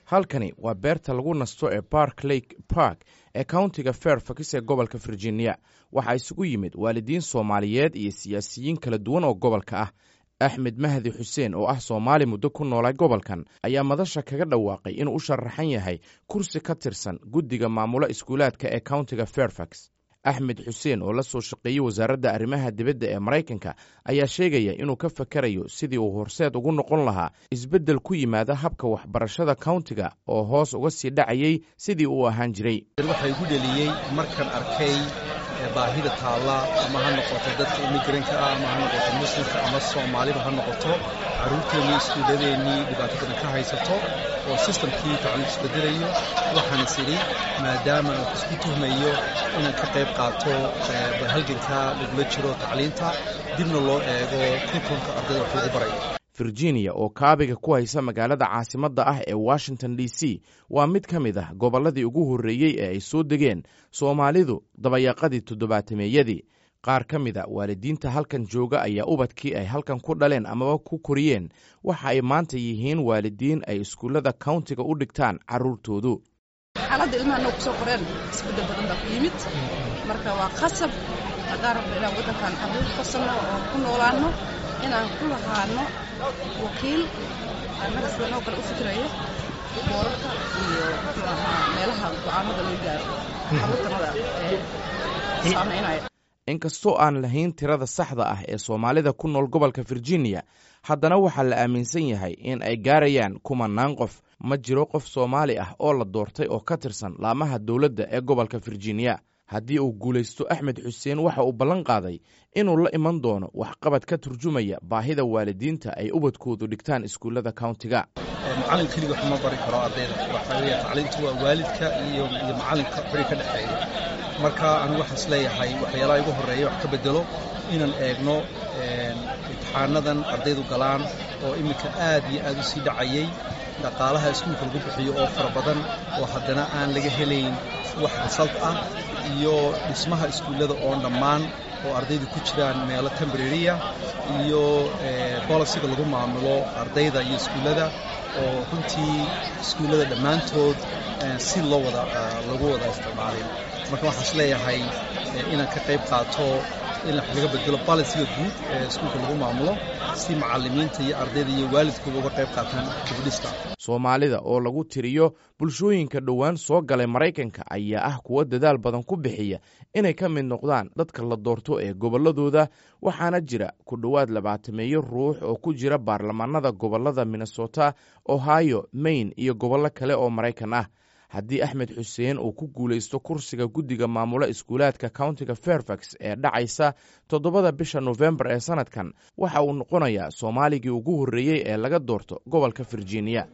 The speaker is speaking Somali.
halkani waa beerta lagu nasto ee bark lake park ee countiga fairfax ee gobolka virginia waxaa isugu yimid waalidiin soomaaliyeed iyo siyaasiyiin kala duwan oo gobolka ah axmed mahdi xuseen oo ah soomaali muddo ku noolay gobolkan ayaa madasha kaga dhawaaqay inuu u sharaxan yahay kursi ka tirsan guddiga maamula iskuulaadka ee countiga fairfax axmed xuseen oo la soo shaqeeyey wasaaradda arrimaha dibadda ee maraykanka ayaa sheegaya inuu ka fakarayo sidii uu horseed ugu noqon lahaa isbeddel ku yimaada habka waxbarashada countiga oo hoos uga sii dhacayey sidii uu ahaan jiray waxaa igu dheliyey markaan arkay baahida taalla ama ha noqoto dadka imigranka ah ama ha noqoto muslimka ama soomaaliba ha noqoto carruurteennii iskuulladeennii dhibaato badan ka haysato oo sistamkii tacliim isbedelayo waxaan is idhi maadaama aan isku tuhmayo inaan ka qayb qaato halganka lagula jiro tacliinta dibna loo eego kurkunka ardayda wax lagu barayo virginia oo kaabiga ku haysa magaalada caasimadda ah ee washington d c waa mid ka mid ah gobolladii ugu horreeyey ee ay soo degeen soomaalidu dabayaaqadii toddobaatameeyadii qaar ka mid a waalidiinta halkan jooga ayaa ubadkii ay halkan ku dhaleen amaba ku koriyeen waxa ay maanta yihiin waalidiin ay iskuullada countiga u dhigtaan carruurtoodu xaaladda ilmaha noo kusoo qoreen isbeddel badan baa ku yimid marka waa qasab haddaan rabno inaan waddankan carruur farsanno oo ku noolaanno inaan ku lahaano wakiil annaga sida noo kale u fikirayo boorarka iyo muxuu ahaa meelaha go-aanada loo gaaro carruurtanada ee saamaynaya inkastoo aan lahayn tirada saxda ah ee soomaalida ku nool gobolka virginia haddana waxaa la aaminsan yahay in ay gaarayaan kumanaan qof ma jiro qof soomaali ah oo la doortay oo ka tirsan laamaha dowladda ee gobolka virginia haddii uu guulaysto axmed xuseen waxa uu ballan qaaday inuu la iman doono waxqabad ka turjumaya baahida waalidiinta ay ubadkoodu dhigtaan iskuullada countiga macallin keliga wax ma bari karo ardayda waxaa weeye tacliintu waa waalidka iyo iyo macallinka xuri ka dhexeeya marka anigu waxaan is leeyahay waxyaalaha igu horreeya wax ka bedelo inaan eegno imtixaanadan ardaydu galaan oo iminka aad iyo aad u sii dhacayay dhaqaalaha iskuulka lagu bixiyo oo fara badan oo haddana aan laga helayn wax resalt ah iyo dhismaha iskuullada oo dhammaan oo ardaydu ku jiraan meelo tembrariya iyo bolisiga lagu maamulo ardayda iyo iskuullada oo runtii iskuullada dhammaantood si loo wada lagu wada isticmaalin marka waxaan is leeyahay inaan ka qayb qaato in wax laga bedelo balisiga guud ee iskuulka lagu maamulo si macallimiinta iyo ardayda iyo waalidkooda uga qayb qaataan dibudhista soomaalida oo lagu tiriyo bulshooyinka dhowaan soo galay maraykanka ayaa ah kuwo dadaal badan ku bixiya inay ka mid noqdaan dadka la doorto ee gobolladooda waxaana jira ku dhowaad labaatameeyo ruux oo ku jira baarlamaanada gobollada minnesota ohio maine iyo gobollo kale oo maraykan ah haddii axmed xuseen uu ku guulaysto kursiga guddiga maamula iskuulaadka countiga fairfax ee dhacaysa toddobada bisha nofembar ee sannadkan waxa uu noqonayaa soomaaligii ugu horreeyey ee laga doorto gobolka virginia